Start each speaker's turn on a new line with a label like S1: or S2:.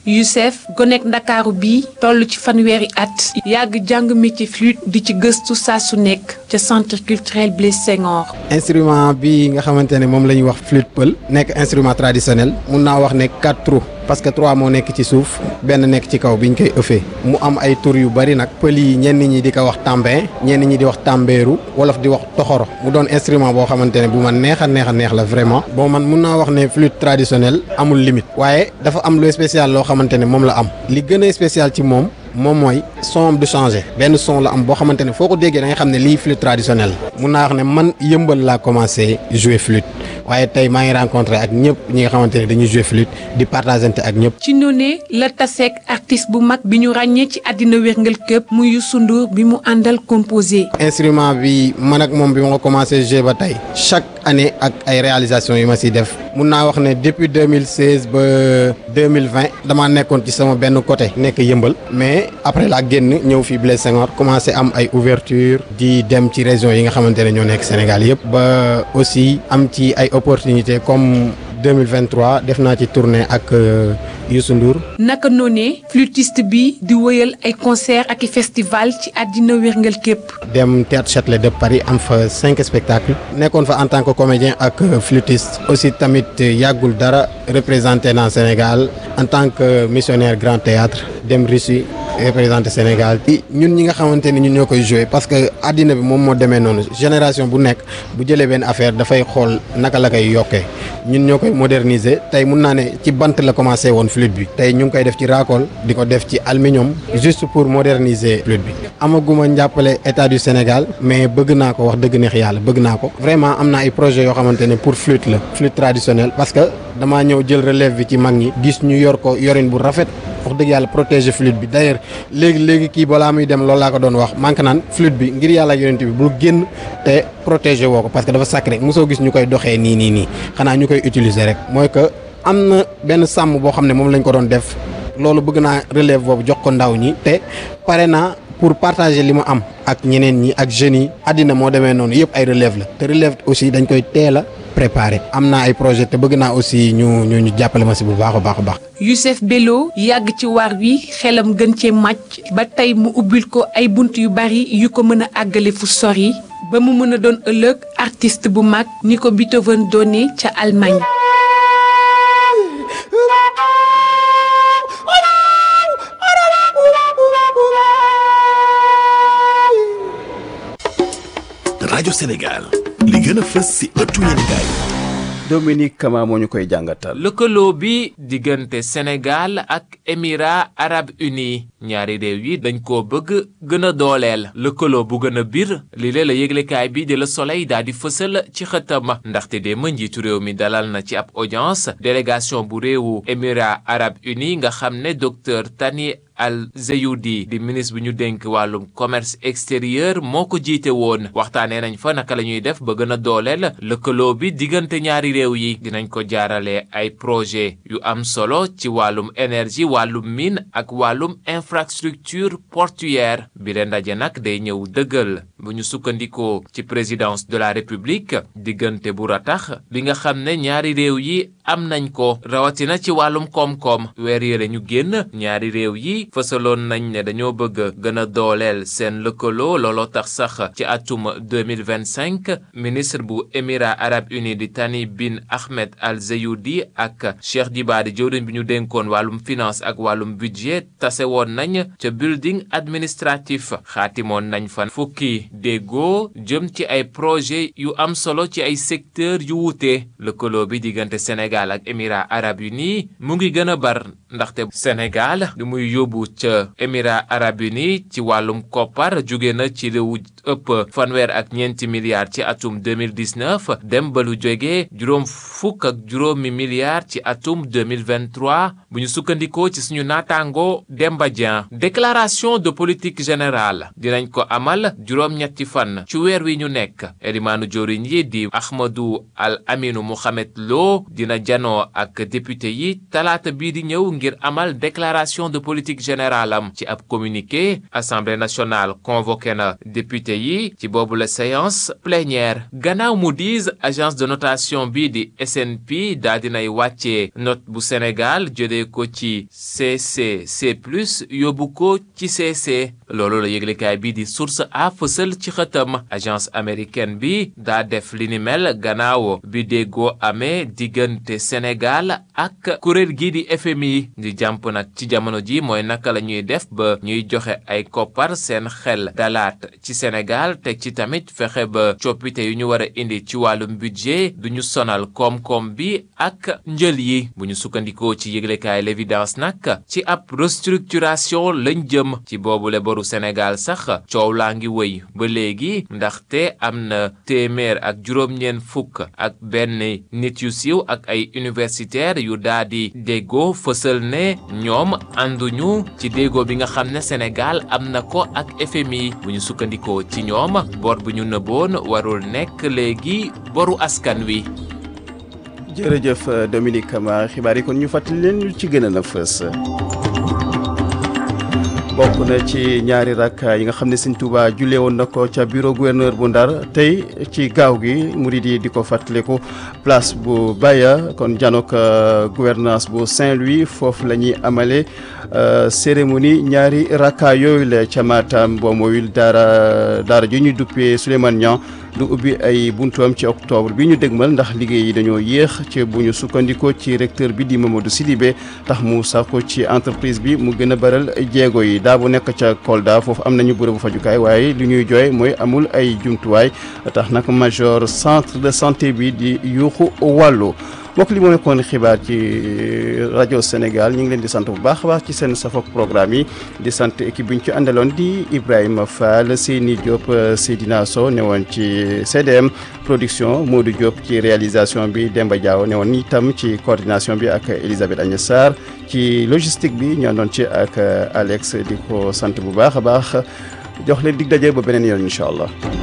S1: Youssef gonek ndakaaru bi toll ci fanweeri at yàgg jàng métier flûte di ci gëstu saa su nekk ca centre culturel Blaise Senghor.
S2: instrument bi nga xamante ne moom la ñuy wax flûte pël nekk instrument traditionnel mun naa wax ne quatre trous parce que trois moo nekk ci suuf benn nekk ci kaw bi ñu koy ëffee mu am ay tur yu bari nag pël yi ñenn ñi di ko wax tambin ñenn ñi di wax tambéeru wolof di wax toxoro mu doon instrument boo xamante ne bu ma neex a neex a neex la vraiment bon man mun naa wax ne flûte traditionnelle amul limite waaye dafa am lu spécial loo xamante ne moom la am li gën a spécial ci moom moom mooy son du changé benn son la am boo xamante ne foo ko déggee da nga xam ne lii flûte traditionnelle mun naa wax ne man yëmbal laa commencé jouer flûte waaye tey maa ngi rencontré ak ñëpp ñi nga xamante ne dañuy jouer flûte di partagante ak ñëpp.
S1: ci noonee la taseek artiste bu mag bi ñu ràññee ci àddina wérngal këpp muy Youssou Ndour bi mu àndal composé.
S2: instrument bi man ak moom bi ma ko commencé jouer ba tey chaque année ak ay réalisations yu ma siy def mun naa wax ne depuis 2016 ba 2020 damaa nekkoon ci sama benn côté nekk yëmbal mais après la génn ñëw fii Blaise Senghor commencé am ay ouverture di dem ci région yi nga xamante ne ñoo nekk Sénégal yëpp ba aussi am ci ay opportunités comme 2023 def naa ci tournée ak Youssou Ndour.
S1: naka noonee flûtiste bi di wëyal ay concert ak i festival ci àddina wérngal képp.
S2: dem théâtre Châtelet de Paris am fa cinq spectacles nekkoon fa en tant que comédien ak flûtiste aussi tamit yàggul dara représenté naa Sénégal en tant que missionnaire grand théâtre dem Russie représenté Sénégal ci ñun ñi nga xamante ni ñun ñoo koy joué parce que àddina bi moom moo demee noonu génération bu nekk bu jëlee benn affaire dafay xool naka la koy yokkee ñun ñoo koy moderniser tey mun naa ne ci bant la commencé woon flûte bi tey ñu ngi koy def ci raakool di ko def ci aluminium juste pour moderniser flûte bi amaguma njàppale état du Sénégal mais bëgg naa ko wax dëgg neex yàlla bëgg naa ko vraiment am na ay projets yoo xamante ne pour flûte la flûte traditionnelle parce que damaa ñëw jël relève bi ci mag ñi gis ñu yor ko yorin bu rafet wax dëgg yàlla protéger flûte bi d'ailleurs léegi léegi kii balaa muy dem loolu laa ko doon wax manque naan flûte bi ngir yàlla ak yonent bi bul génn te protéger woo ko parce que dafa sacré mosoo gis ñu koy doxee nii nii nii xanaa ñu koy utiliser rek mooy que am na benn sàmm boo xam ne moom lañ ko doon def loolu bëgg naa relève boobu jox ko ndaw ñi te pare naa pour partager li mu am ak ñeneen ñi ak jeunes yi àddina moo demee noonu yëpp ay relève la te relève aussi dañ koy teel a préparé am naa ay projet te bëgg naa aussi ñu ñu ñu jàppale ma si bu baax a baax a baax.
S1: Youssef Bello yàgg ci waar wi xelam gën cee màcc ba tey mu ubbil ko ay bunt yu bari yu ko mën a àggale fu sori ba mu mën a doon ëllëg artiste bu mag ni ko Beethoven doone ca Allemagne.
S3: rajo Sénégal li gën a fës ci ëttu yéenekaay
S4: Dominique Kama moo ñu koy jàngatal.
S5: lëkkaloo bi diggante Sénégal ak Émirats arabes unis ñaari réew yi dañ koo bëgg gën a dooleel lëkkaloo bu gën a biir li lee la yëglekaay bi di Le Soleil daal di fësal ci xëtam ndaxte démb njiitu réew mi dalal na ci ab audience délégation bu réewu Émirats arabes unis nga xam ne docteur Tani Al Zeyudi di ministre bi ñu dénk wàllum commerce extérieur moo ko jiite woon waxtaanee nañ fa naka la ñuy def ba gën a dooleel lëkkaloo bi diggante ñaari réew yi dinañ ko jaarale ay projet yu am solo ci wàllum énergie wàllum mine ak wàllum infrastructure portuaire bi leen ndaje nag day ñëw dëggal bu ñu sukkandikoo ci présidence de la république diggante bu ratax bi nga xam ne ñaari réew yi am nañ ko rawatina ci wàllum koom-koom weer yële ñu génn ñaari réew yi fësaloon nañ ne dañoo bëgg gën a dooleel seen lëkkaloo looloo tax sax ci atum 2025 ministre bu émirats arabes unis di Tani bin Ahmed Al Zeyudi ak Cheikh Diba di jëwriñ bi ñu dénkoon wàllum finance ak wàllum budget tase woon nañ ca building administratif xaatimoon nañ fa fukki déggoo jëm ci ay projet yu am solo ci ay secteur yu wuute lëkkaloo bi diggante Sénégal ak émirats arabes unis mu ngi gën a bar ndaxte Sénégal du muy yóbbu ca émirats arabes unis ci wàllum koppar jóge na ci lu ëpp fanweer ak ñeenti milliards ci atum 2019 dem ba lu jóge juróom fukk ak juróomi milliards ci atum 2023 bu ñu sukkandikoo ci suñu naataango Demba Dieng déclaration de politique générale dinañ ko amal juróom-ñetti fan ci weer wi ñu nekk elimaanu joriñ yi di Ahmadou Al Aminu Mohamed Lo dina janoo ak député yi talaata bii di ñëw ngir ngir amal déclaration de politique générale am ci ab communiqué assemblée nationale convoqué na député yi ci boobu la séance plénière gannaaw Moody's agence de notation bi di SNP daa dinay wàccee note bu Sénégal jëlee ko ci CCC plus yóbbu ko ci CC loolu la yëglekaay bi di source a fësal ci xëtam agence américaine bi daa def li ni mel gannaaw bi déggoo amee diggante Sénégal ak kuréel gi di FMI di jàmp nag ci jamono ji mooy naka la ñuy def ba ñuy joxe ay koppar seen xel dalaat ci Sénégal teg ci tamit fexe ba coppite yu ñu war a indi ci wàllum budget du ñu sonal koom-koom bi ak njël yi bu ñu sukkandikoo ci yëglekaay l'évidence nag ci ab restructuration lañ jëm ci boobule boru Sénégal sax coow laa ngi wëy ba léegi ndaxte am na téeméer ak juróom-ñeent fukk ak benn nit yu siiw ak ay universitaires yu daa di déggoo fësal ne ñoom ànduñu ci déggoo bi nga xam ne Sénégal am na ko ak FMI bu ñu sukkandikoo ci ñoom bor bu ñu nëbboon warul nekk léegi boru askan wi.
S4: jërëjëf Dominique Kama xibaar yi kon ñu fàttali leen ñu ci gën a na fës. bokk na ci ñaari rak yi nga xam ne Sëñ Tuuba jullee woon na ko ca bureau gouverneur bu Ndar tey ci gaaw gi murid yi di ko fàttaliku place bu Baya kon janook gouvernance bu Saint-Louis foofu la ñuy amale cérémonie ñaari rakka yooyu la ca Matam boo moyul daara daara ji ñu duppee Souleymane Niang du ubbi ay buntuam ci octobre bi ñu dégmal ndax liggéey yi dañoo yéex ci bu ñu sukkandikoo ci recteur bi di Mamadou Sidibé tax mu sàkku ci entreprise bi mu gën a baral jéego yi daa bu nekk ca Kolda foofu am nañu bërëbu fajukaay waaye li ñuy jooy mooy amul ay jumtuwaay tax nag major centre de santé bi di yuuxu wàllu mbokk li moo nekkoon xibaar ci rajo Sénégal ñu ngi leen di sant bu baax a baax ci seen safok programme yi di sant équipe bi ñu ci àndaloon di Ibrahima Fall Seyni Diop Seydina Sow ne woon ci CDM production Modou Diop ci réalisation bi Demba Diaw ne woon itam ci coordination bi ak Elisabeth Agnès Sarr ci logistique bi ñu àndoon ci ak Alex di ko sant bu baax a baax jox leen dig daje ba beneen yoon incha allah.